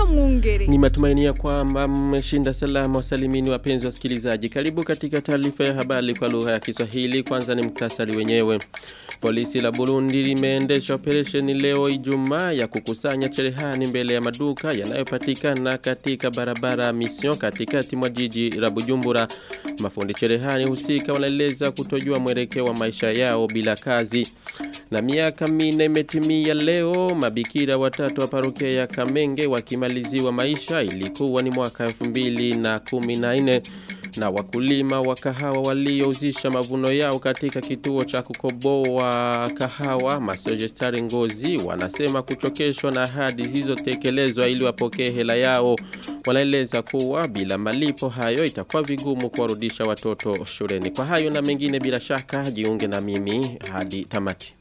Mwungere. Ni matumaini ya kwamba mmeshinda salama wasalimini wapenzi wasikilizaji. Karibu katika taarifa ya habari kwa lugha ya Kiswahili. Kwanza ni mktasari wenyewe. Polisi la Burundi limeendesha operesheni leo Ijumaa ya kukusanya cherehani mbele ya maduka yanayopatikana katika barabara Mission katikati mwa jiji la Bujumbura. Mafundi cherehani husika wanaeleza kutojua mwelekeo wa maisha yao bila kazi. Na miaka minne imetimia leo mabikira watatu wa parokia ya Kamenge wakimaliziwa maisha ilikuwa ni mwaka 2014 na wakulima wa kahawa waliouzisha mavuno yao katika kituo cha kukoboa kahawa Masojestari Ngozi wanasema kuchokeshwa na ahadi zilizotekelezwa ili wapokee hela yao wanaeleza kuwa bila malipo hayo itakuwa vigumu kuwarudisha watoto shuleni kwa hayo na mengine bila shaka jiunge na mimi hadi tamati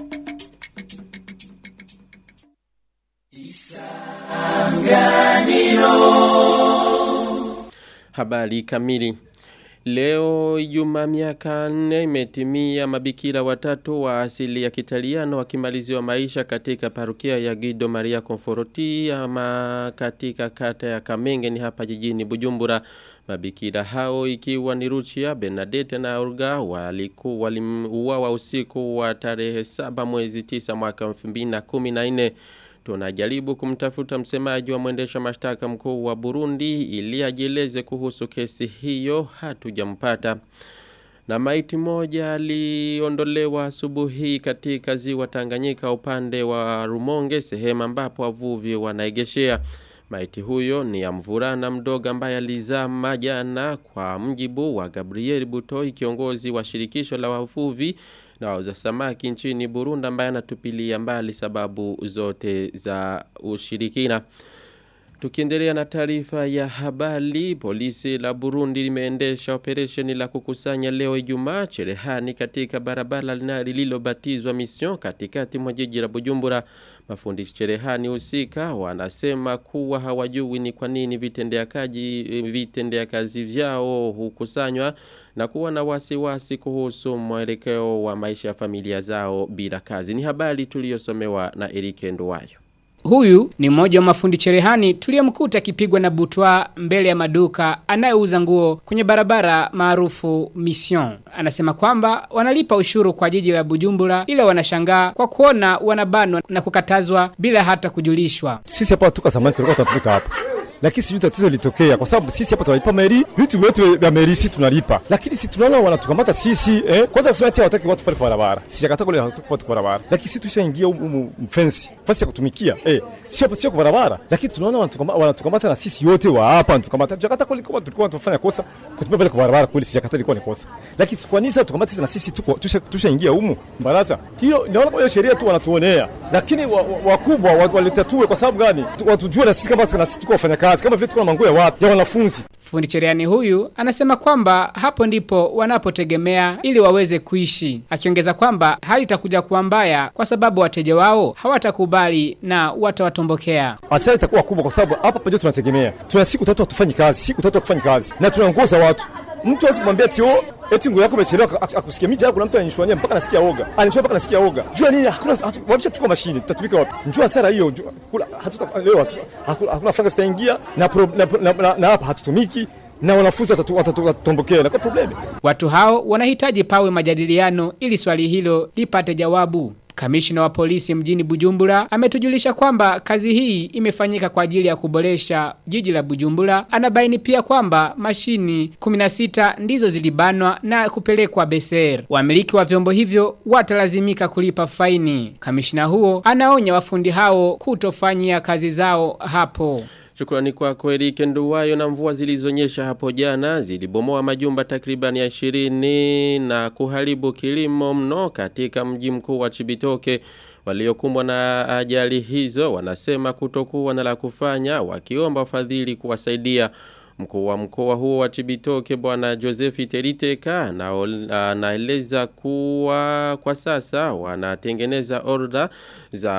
Habari kamili. Leo Ijumaa miaka nne imetimia mabikira watatu wa asili ya Kitaliano wakimaliziwa maisha katika parukia ya Guido Maria Conforti ama katika kata ya Kamenge ni hapa jijini Bujumbura. Mabikira hao ikiwa ni Ruchia, Bernadette na Olga walikuwa waliuawa usiku wa tarehe 7 mwezi 9 mwaka 2014. Tunajaribu kumtafuta msemaji wa mwendesha mashtaka mkuu wa Burundi ili ajieleze kuhusu kesi hiyo hatujampata. Na maiti moja aliondolewa asubuhi katika ziwa Tanganyika upande wa Rumonge sehemu ambapo wavuvi wanaegeshea. Maiti huyo ni ya mvulana mdogo ambaye alizama jana kwa mjibu wa Gabriel Butoi kiongozi wa shirikisho la wavuvi na wauza samaki nchini Burundi ambaye anatupilia mbali sababu zote za ushirikina. Tukiendelea na taarifa ya habari, polisi la Burundi limeendesha operesheni la kukusanya leo Ijumaa cherehani katika barabara lililobatizwa Mission katikati mwa jiji la Bujumbura. Mafundi cherehani husika wanasema kuwa hawajui ni kwa nini vitendea kazi vitendea kazi vyao hukusanywa na kuwa na wasiwasi kuhusu mwelekeo wa maisha ya familia zao bila kazi. Ni habari tuliyosomewa na Erike Nduwayo. Huyu ni mmoja wa mafundi cherehani tuliyemkuta akipigwa na butwa mbele ya maduka anayeuza nguo kwenye barabara maarufu Mission. Anasema kwamba wanalipa ushuru kwa jiji la Bujumbura ila wanashangaa kwa kuona wanabanwa na kukatazwa bila hata kujulishwa. Sisi hapa tuka zamani tulikuwa tunatumika hapa lakini sijui tatizo litokea kwa sababu sisi hapa tunalipa meri, vitu vyote vya meri sisi tunalipa, lakini si tunaona wanatukamata sisi eh. Kwanza kusema ati hawataki watu pale kwa barabara, sijakata kule hawataki watu kwa barabara, lakini sisi tushaingia humu mfensi fasi ya kutumikia eh, sio sio kwa barabara, lakini tunaona wanatukamata, wanatukamata na sisi yote wa hapa wanatukamata. Tujakata kule kama tulikuwa tunafanya kosa kutupia pale kwa barabara, kweli sijakata ilikuwa ni kosa, lakini kwa nini sasa tukamata sisi na sisi tuko tushaingia humu baraza hilo? Naona kwa sheria tu wanatuonea, lakini wakubwa wa, wa, walitatue kwa sababu gani? Watujue na sisi kama tuko wafanya kazi kama vile tuko na manguo ya watu ya wanafunzi. Fundi cherehani huyu anasema kwamba hapo ndipo wanapotegemea ili waweze kuishi, akiongeza kwamba hali itakuja kuwa mbaya kwa sababu wateja wao hawatakubali na watawatombokea. Hasara itakuwa kubwa kwa sababu hapa pamoja tunategemea, tuna siku tatu hatufanyi kazi, siku tatu hatufanyi kazi na tunaongoza watu mtu hawezi kumwambia ati oh eti nguo yako imechelewa akusikia miji kuna mtu ananishwania mpaka nasikia oga ananishwania mpaka nasikia oga jua nini hakuna wabisha chukua mashine tutatumika wapi njua hasara hiyo hatuta leo hakuna franga zitaingia na na hapa hatutumiki na wanafunzi watatombokea na kwa problemi watu hao wanahitaji pawe majadiliano ili swali hilo lipate jawabu Kamishina wa polisi mjini Bujumbura ametujulisha kwamba kazi hii imefanyika kwa ajili ya kuboresha jiji la Bujumbura. Anabaini pia kwamba mashini 16 ndizo zilibanwa na kupelekwa Beser. Wamiliki wa vyombo hivyo watalazimika kulipa faini. Kamishina huo anaonya wafundi hao kutofanyia kazi zao hapo. Shukrani kwa kweli kenduwayo na mvua zilizonyesha hapo jana zilibomoa majumba takriban ya 20 na kuharibu kilimo mno katika mji mkuu wa Chibitoke waliokumbwa na ajali hizo wanasema kutokuwa na la kufanya wakiomba wafadhili kuwasaidia Mkuu wa mkoa huo wa Chibitoke bwana Joseph Teriteka anaeleza kuwa kwa sasa wanatengeneza order za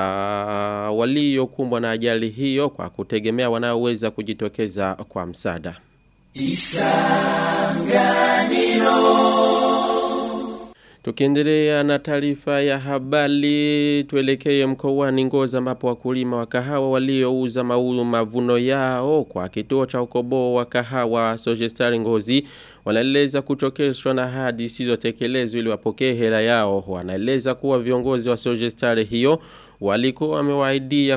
waliokumbwa na ajali hiyo kwa kutegemea wanaoweza kujitokeza kwa msaada. Tukiendelea na taarifa ya habari tuelekee mkoani Ngozi ambapo wakulima wa kahawa waliouza mavuno yao kwa kituo cha ukobo wa kahawa Sojestari Ngozi wanaeleza kuchokeshwa na hadi zisizotekelezwa ili wapokee hela yao. Wanaeleza kuwa viongozi wa Sojestari hiyo walikuwa wamewaidia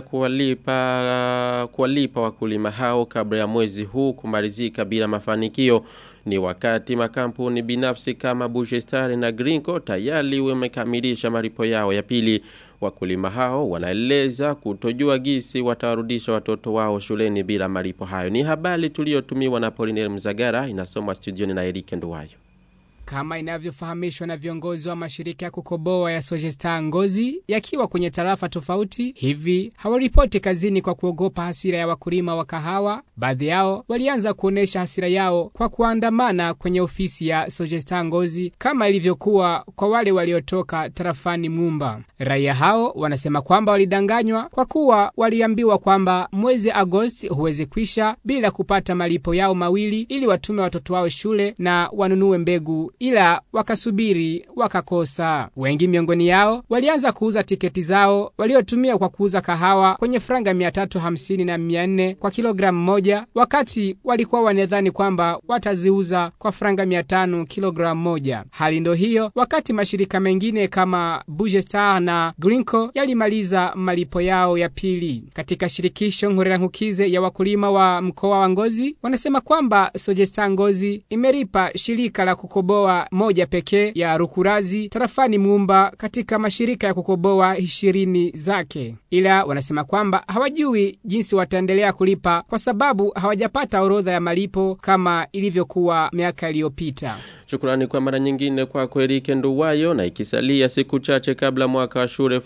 kuwalipa kuwalipa wakulima hao kabla ya mwezi huu kumalizika bila mafanikio ni wakati makampuni binafsi kama Bujestari na Grinko tayari wamekamilisha malipo yao ya pili wakulima hao wanaeleza kutojua gisi watawarudisha watoto wao shuleni bila malipo hayo ni habari tuliyotumiwa na Poliner Mzagara inasomwa studioni na Erike Nduwayo kama inavyofahamishwa na viongozi wa mashirika ya kukoboa ya Sojesta Ngozi yakiwa kwenye tarafa tofauti, hivi hawaripoti kazini kwa kuogopa hasira ya wakulima wa kahawa. Baadhi yao walianza kuonesha hasira yao kwa kuandamana kwenye ofisi ya Sojesta Ngozi kama ilivyokuwa kwa wale waliotoka tarafani Mumba. Raia hao wanasema kwamba walidanganywa kwa kuwa waliambiwa kwamba mwezi Agosti huwezi kwisha bila kupata malipo yao mawili ili watume watoto wao shule na wanunue mbegu ila wakasubiri wakakosa. Wengi miongoni yao walianza kuuza tiketi zao waliotumia kwa kuuza kahawa kwenye franga 350 na 400 kwa kilogramu moja, wakati walikuwa wanadhani kwamba wataziuza kwa franga 500 kilogramu moja. Hali ndo hiyo wakati mashirika mengine kama Bugestar na Grinko yalimaliza malipo yao ya pili. Katika shirikisho Nkukize ya wakulima wa mkoa wa Ngozi wanasema kwamba Sogestar Ngozi imeripa shirika la kukoboa moja pekee ya Rukurazi tarafani Mumba katika mashirika ya kukoboa ishirini zake, ila wanasema kwamba hawajui jinsi wataendelea kulipa kwa sababu hawajapata orodha ya malipo kama ilivyokuwa miaka iliyopita. Shukrani kwa mara nyingine kwa Kwerike Nduwayo na ikisalia siku chache kabla mwaka wa shule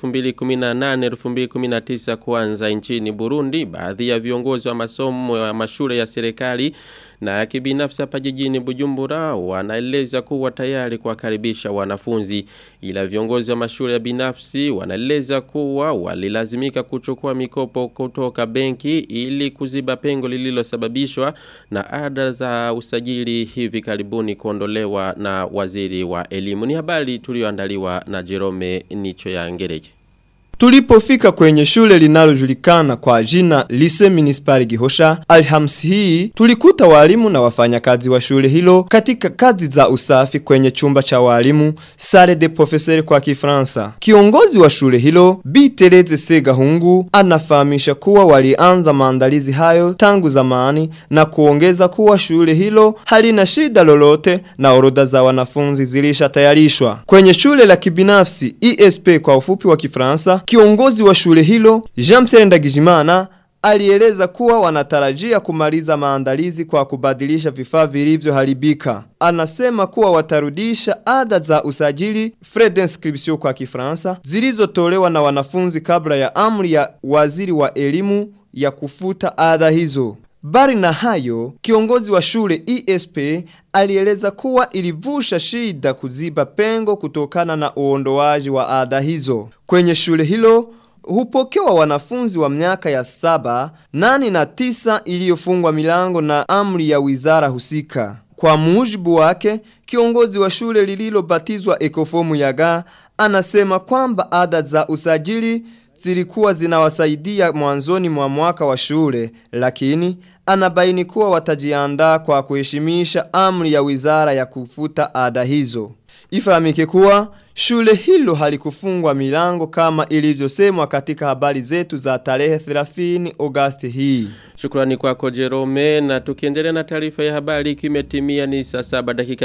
2018-2019 kuanza nchini Burundi, baadhi ya viongozi wa masomo ya mashule ya serikali na ya kibinafsi hapa jijini Bujumbura wanaeleza kuwa tayari kuwakaribisha wanafunzi, ila viongozi wa mashule ya binafsi wanaeleza kuwa walilazimika kuchukua mikopo kutoka benki ili kuziba pengo lililosababishwa na ada za usajili hivi karibuni kuondolewa na waziri wa elimu. Ni habari tulioandaliwa na Jerome Nicho ya Ngereje. Tulipofika kwenye shule linalojulikana kwa jina Lise Municipal Gihosha, Alhamisi hii tulikuta walimu na wafanyakazi wa shule hilo katika kazi za usafi kwenye chumba cha walimu Salle de Professeur kwa Kifaransa. Kiongozi wa shule hilo Bi Tereze Segahungu anafahamisha kuwa walianza maandalizi hayo tangu zamani na kuongeza kuwa shule hilo halina shida lolote na orodha za wanafunzi zilishatayarishwa. Kwenye shule la kibinafsi ESP kwa ufupi wa Kifaransa Kiongozi wa shule hilo Jean-Pierre Ndagijimana alieleza kuwa wanatarajia kumaliza maandalizi kwa kubadilisha vifaa vilivyoharibika. Anasema kuwa watarudisha ada za usajili frais d'inscription kwa Kifaransa zilizotolewa na wanafunzi kabla ya amri ya waziri wa elimu ya kufuta ada hizo. Bari na hayo, kiongozi wa shule ESP alieleza kuwa ilivusha shida kuziba pengo kutokana na uondoaji wa ada hizo. Kwenye shule hilo, hupokewa wanafunzi wa miaka ya saba, nani na tisa iliyofungwa milango na amri ya wizara husika. Kwa mujibu wake, kiongozi wa shule lililobatizwa Ekofomu Yaga anasema kwamba ada za usajili zilikuwa zinawasaidia mwanzoni mwa mwaka wa shule, lakini anabaini kuwa watajiandaa kwa kuheshimisha amri ya wizara ya kufuta ada hizo. Ifahamike kuwa shule hilo halikufungwa milango kama ilivyosemwa katika habari zetu za tarehe 30 Agosti hii. Shukrani kwako Jerome na tukiendelea na taarifa ya habari kimetimia ni saa saba dakika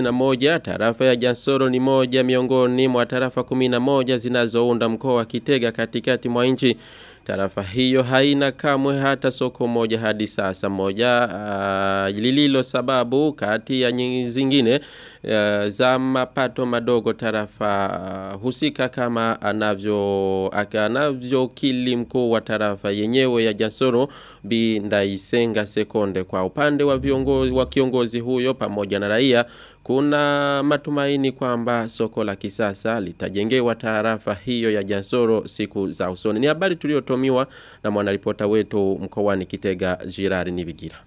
31 tarafa ya Jansoro ni moja miongoni mwa tarafa 11 zinazounda mkoa wa Kitega katikati mwa nchi Tarafa hiyo haina kamwe hata soko moja hadi sasa moja uh, lililo sababu kati ya nyingi zingine uh, za mapato madogo tarafa uh, husika kama anavyo anavyo kili mkuu wa tarafa yenyewe ya Jasoro Bindaisenga Sekonde kwa upande wa viongozi wa kiongozi huyo pamoja na raia kuna matumaini kwamba soko la kisasa litajengewa tarafa hiyo ya Jansoro siku za usoni. Ni habari tuliyotomiwa na mwanaripota wetu mkoani Kitega Jirari Nibigira.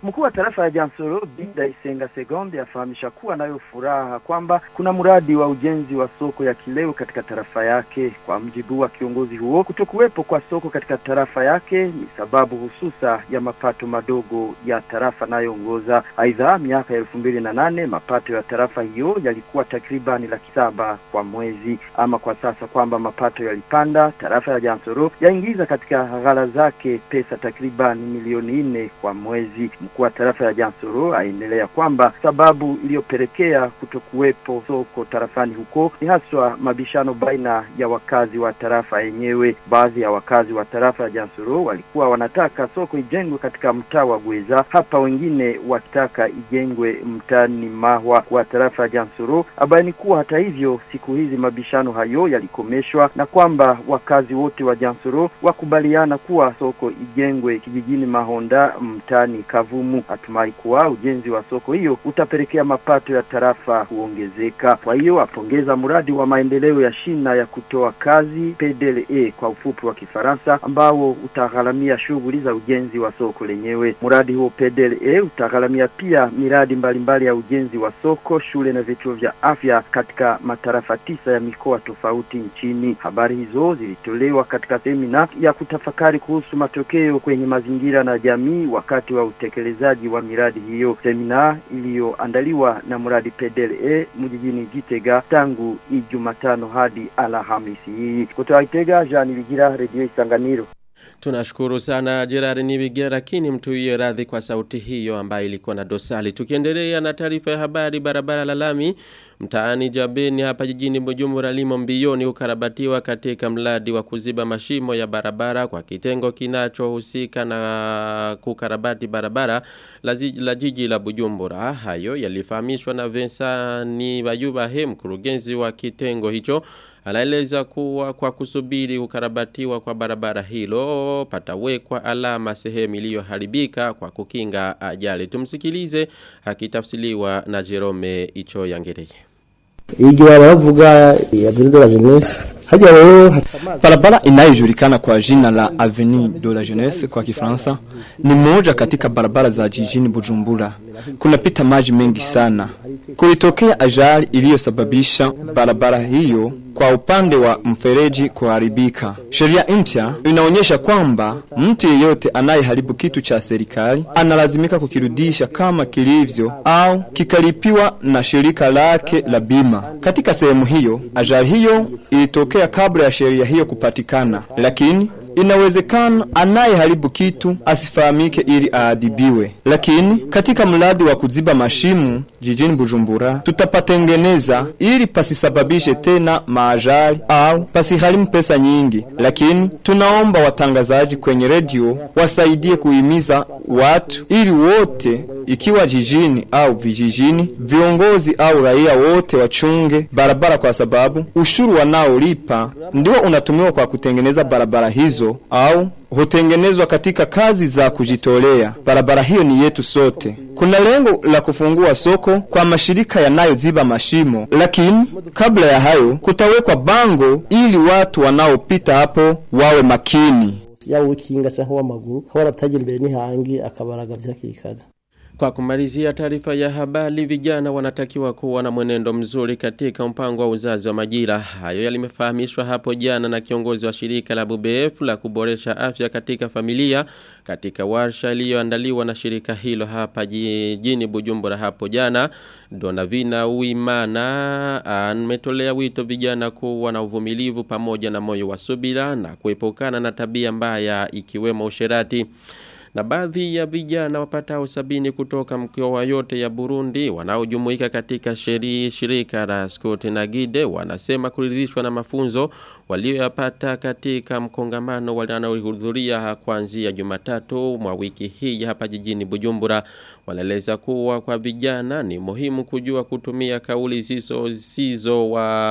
Mkuu wa tarafa ya Jansoro Binda Isenga Segonde afahamisha kuwa nayo furaha kwamba kuna mradi wa ujenzi wa soko ya kileo katika tarafa yake. Kwa mjibu wa kiongozi huo, kutokuwepo kwa soko katika tarafa yake ni sababu hususa ya mapato madogo ya tarafa nayoongoza. Aidha, miaka elfu mbili na nane mapato ya tarafa hiyo yalikuwa takribani laki saba kwa mwezi, ama kwa sasa kwamba mapato yalipanda. Tarafa ya Jansoro yaingiza katika ghala zake pesa takribani milioni nne kwa mwezi. Mkuu wa tarafa ya Jansoro aendelea kwamba sababu iliyopelekea kutokuwepo soko tarafani huko ni haswa mabishano baina ya wakazi wa tarafa yenyewe. Baadhi ya wakazi wa tarafa ya Jansoro walikuwa wanataka soko ijengwe katika mtaa wa Gweza, hapa wengine wakitaka ijengwe mtaani Mahwa wa tarafa ya Jansoro. Abaini kuwa hata hivyo siku hizi mabishano hayo yalikomeshwa na kwamba wakazi wote wa Jansoro wakubaliana kuwa soko ijengwe kijijini Mahonda mtaani Kavumu. Atumai kuwa ujenzi wa soko hiyo utapelekea mapato ya tarafa kuongezeka. Kwa hiyo apongeza mradi wa maendeleo ya shina ya kutoa kazi PDLE kwa ufupi wa Kifaransa, ambao utagharamia shughuli za ujenzi wa soko lenyewe. Mradi huo PDLE utagharamia pia miradi mbalimbali mbali ya ujenzi wa soko, shule na vituo vya afya katika matarafa tisa ya mikoa tofauti nchini. Habari hizo zilitolewa katika semina ya kutafakari kuhusu matokeo kwenye mazingira na jamii wakati wa utekelezaji wa miradi hiyo, semina iliyoandaliwa na mradi PDLE mjijini Gitega tangu Ijumatano hadi Alhamisi hii. Kutoka Gitega, Jean Ligira, Radio Isanganiro. Tunashukuru sana Gerard Nibigira lakini mtuiye radhi kwa sauti hiyo ambayo ilikuwa na dosali. Tukiendelea na taarifa ya habari barabara la lami mtaani Jabeni hapa jijini Bujumbura limo mbioni ukarabatiwa katika mradi wa kuziba mashimo ya barabara kwa kitengo kinachohusika na kukarabati barabara la, zi, la jiji la Bujumbura. Hayo yalifahamishwa na Vincent Bayuba he mkurugenzi wa kitengo hicho Anaeleza kuwa kwa kusubiri ukarabatiwa kwa barabara hilo patawekwa alama sehemu iliyoharibika kwa kukinga ajali. Tumsikilize akitafsiliwa na Jerome Icho Yangereye. Igihe baravuga ya Ville de la Jeunesse hajya rero Barabara inayojulikana kwa jina la Avenue de la Jeunesse kwa Kifaransa ni moja katika barabara za jijini Bujumbura. Kunapita maji mengi sana. Kulitokea ajali iliyosababisha barabara hiyo kwa upande wa mfereji kuharibika. Sheria mpya inaonyesha kwamba mtu yeyote anayeharibu kitu cha serikali analazimika kukirudisha kama kilivyo au kikalipiwa na shirika lake la bima. Katika sehemu hiyo, ajali hiyo ilitokea kabla ya sheria hiyo kupatikana, lakini inawezekana anayeharibu kitu asifahamike ili aadhibiwe. Lakini katika mradi wa kuziba mashimu jijini Bujumbura tutapatengeneza ili pasisababishe tena maajali au pasiharimu pesa nyingi. Lakini tunaomba watangazaji kwenye redio wasaidie kuhimiza watu ili wote ikiwa jijini au vijijini, viongozi au raia wote wachunge barabara, kwa sababu ushuru wanaolipa ndio unatumiwa kwa kutengeneza barabara hizo au hutengenezwa katika kazi za kujitolea. Barabara hiyo ni yetu sote. Kuna lengo la kufungua soko kwa mashirika yanayoziba mashimo, lakini kabla ya hayo kutawekwa bango ili watu wanaopita hapo wawe makini. yaba uw'ikinga cyangwa uw'amaguru aho aratagira imbere n'ihangi akabaraga vyakikada Kwa kumalizia taarifa ya habari vijana wanatakiwa kuwa na mwenendo mzuri katika mpango wa uzazi wa majira. Hayo yalimefahamishwa hapo jana na kiongozi wa shirika la BBF la kuboresha afya katika familia katika warsha iliyoandaliwa na shirika hilo hapa jijini Bujumbura hapo jana. Donavina Uimana ametolea wito vijana kuwa na uvumilivu pamoja na moyo wa subira na kuepukana na tabia mbaya ikiwemo usherati. Na baadhi ya vijana wapatao sabini kutoka mkoa yote ya Burundi wanaojumuika katika sheri, shirika la Scott na Gide wanasema kuridhishwa na mafunzo walioyapata katika mkongamano wanaohudhuria kuanzia Jumatatu mwa wiki hii hapa jijini Bujumbura. Wanaeleza kuwa kwa vijana ni muhimu kujua kutumia kauli zizo zizo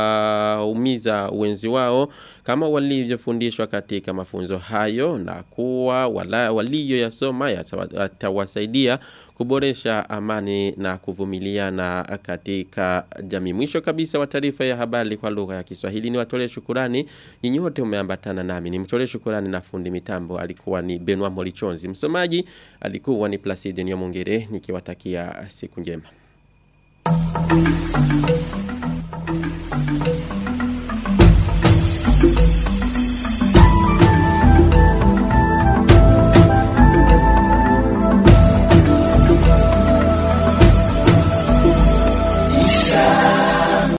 waumiza wenzi wao kama walivyofundishwa katika mafunzo hayo na kuwa wala walio wanayasoma yatawasaidia kuboresha amani na kuvumiliana katika jamii. Mwisho kabisa wa taarifa ya habari kwa lugha ya Kiswahili ni watolee shukurani. Nyinyi wote umeambatana nami. Nimtolee shukurani na fundi mitambo alikuwa ni Benoit Molichonzi. Msomaji alikuwa ni Placide Nyomongere nikiwatakia siku njema.